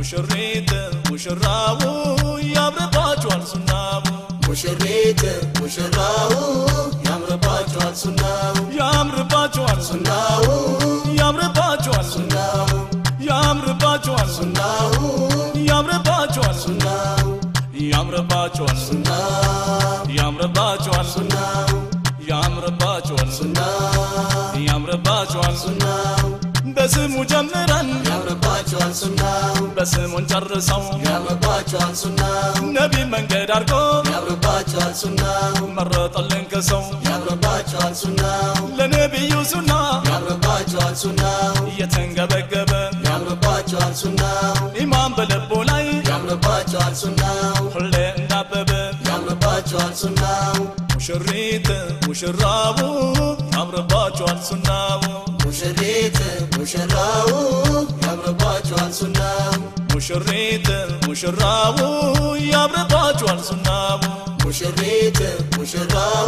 ሙሽሪት ሙሽራው ያምርባችኋል ሱናው ሙሽሪት ሙሽራው ያምርባቸዋል ሱናው ያምርባችኋል ሱና ሱናው ያምርባችኋል ሱና ሱናው ያምርባችኋል ሱና ሱናው ያምርባችኋል ሱና ሱናው ያምርባችኋል ሱና ሱናው ያምርባችኋል ሱና ሱናው ያምርባችኋል ሱና ሱናው ያምርባችኋል ሱና ሱናው በስሙ ጀምረን ያምርባቸዋል ሱናው በስሙን ጨርሰው ያምርባቸዋል ሱናው ነቢ መንገድ አድርጎ ያምርባቸዋል ሱናው መረጠልን ከሰው ያምርባቸዋል ሱናው ለነቢዩ ሱና ያምርባቸዋል ሱናው እየተንገበገበ ያምርባቸዋል ሱናው ኢማን በልቦ ላይ ያምርባቸዋል ሱናው ሁሌ እንዳበበ ያምርባቸዋል ሱናው ሙሽሪት ሙሽራቡ ያምርባችኋል ሱናው ሙሽሪት ሙሽራው ያምርባቸዋል ሱናው ሙሽሪት ሙሽራቡ ያምርባችኋል ሱናው ሙሽሪት ሙሽራው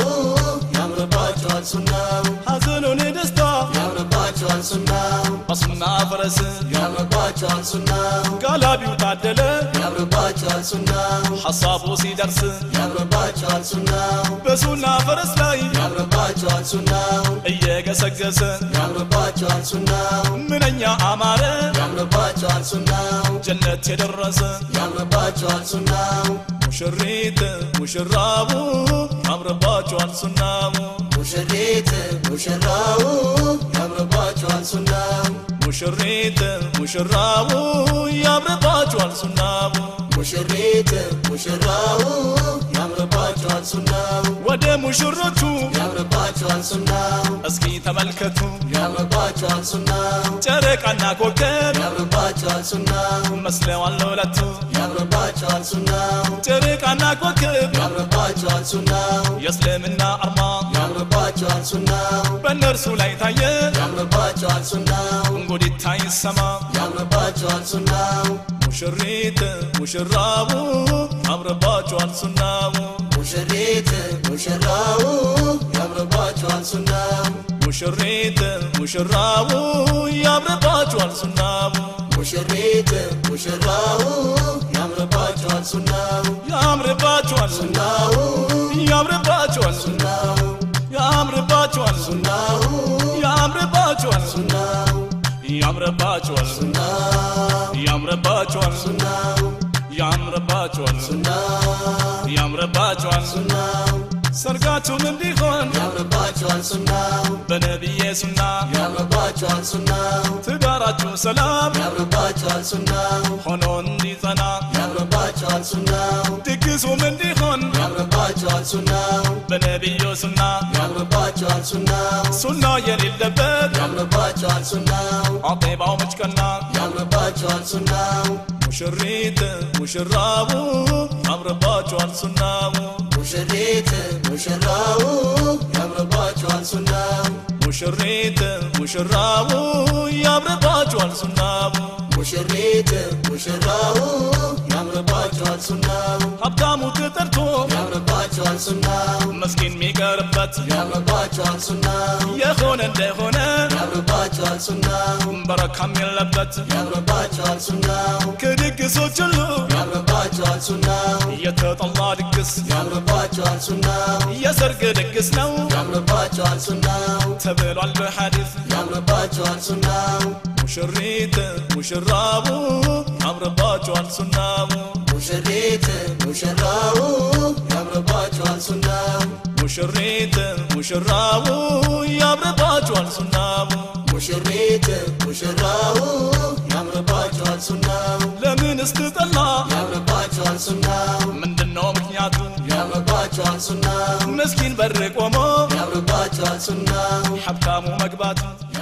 ያምርባቸዋል ሱናው ሐዘኑን ደስታ ያምርባቸዋል ሱናው በሱና ፈረስ ያምርባቸዋል ሱናው ጋላቢው ታደለ ያምርባቸዋል ሱናው ሐሳቡ ሲደርስ ያምርባቸዋል ሱናው በሱና ፈረስ ላይ ያምርባቸዋል ሱናው እየገሰገሰ ያምርባቸዋል ሱናው ምንኛ አማረ ያምርባቸዋል ሱናው ጀነት የደረሰ ያምርባቸዋል ሱናው ሙሽሪት ሙሽራቡ ያምርባችኋል ሱናው ሙሽሪት ሙሽራው ያምርባቸዋል ሱናው ሙሽሪት ሙሽራቡ ያምርባችኋል ሱናው ሙሽሪት ሙሽራው ያምርባቸዋል ሱናው ወደ ሙሽሮቹ ያምርባቸዋል ሱናው እስኪ ተመልከቱ ያምርባቸዋል ሱናው ጨረቃና ኮከብ ያምርባቸዋል ሱናው መስለዋል ለሁለቱ ያምርባቸዋል ሱናው ጨረቃና ኮከብ ያምርባቸዋል ሱናው የእስልምና አርማ ያምርባቸዋል ሱናው በእነርሱ ላይ ታየ ያምርባቸዋል ሱናው እንጉዲታ ይሰማ ያምርባቸዋል ሱናው ሙሽሪት ሙሽራቡ ያምርባችኋል ሱናው ሙሽሪት ሙሽራው ያምርባቸዋል ሱናው ሙሽሪት ሙሽራቡ ያምርባችኋል ሱናው ሙሽሪት ሙሽራው ያምርባቸዋል ሱናው ያምርባችኋል ሱና ሱናው ያምርባችኋል ሱና ሱናው ያምርባችኋል ሱና ሱናው ያምርባችኋል ሱና ሱናው ያምርባችኋል ሱና ሱናው ያምርባችኋል ሱና ሱናው ያምርባችኋል ሱና ሱናው ያምርባችኋል ሱና ሱናው ሰርጋችሁም እንዲሆን ያምርባቸዋል ሱናው በነቢዬ ሱና ያምርባቸዋል ሱናው ትዳራችሁ ሰላም ያምርባቸዋል ሱናው ሆኖ እንዲጸና ያምርባቸዋል ሱናው ድግሱም እንዲሆን ያምርባቸዋል ሱናው በነቢዩ ሱና ያምርባቸዋል ሱናው ሱና የሌለበት ያምርባቸዋል ሱናው አጤባው መጭቀና ያምርባቸዋል ሱናው ሙሽሪት ሙሽራቡ ያምርባችኋል ሱናው ሙሽሪት ሙሽራው ያምርባቸዋል ሱናው ሙሽሪት ሙሽራቡ ያምርባችኋል ሱናው ሙሽሪት ሙሽራው ያምርባቸዋል ሱናው ሀብታሙ ተጠርቶ ያምርባቸዋል ሱናው መስኪን የሚቀርበት ያምርባቸዋል ሱናው የሆነ እንደሆነ ያምርባቸዋል ሱናው በረካም የለበት ያምርባቸዋል ሱናው ከድግሶች ሁሉ ያምርባቸዋል ሱናው የተጠላ ድግስ ያምርባቸዋል ሱናው የሰርግ ድግስ ነው ያምርባቸዋል ሱናው ተብሏል በሐዲስ ያምርባቸዋል ሱናው ሙሽሪት ሙሽራቡ ያምርባችኋል ሱናው ሙሽሪት ሙሽራው ያምርባቸዋል ሱናው ሙሽሪት ሙሽራቡ ያምርባችኋል ሱናው ሙሽሪት ሙሽራው ያምርባቸዋል ሱናው ለምን እስትጠላ ያምርባቸዋል ሱናው ምንድነው ምክንያቱ ያምርባቸዋል ሱናው ምስኪን በር ቆሞ ያምርባቸዋል ሱናው ሀብታሙ መግባቱ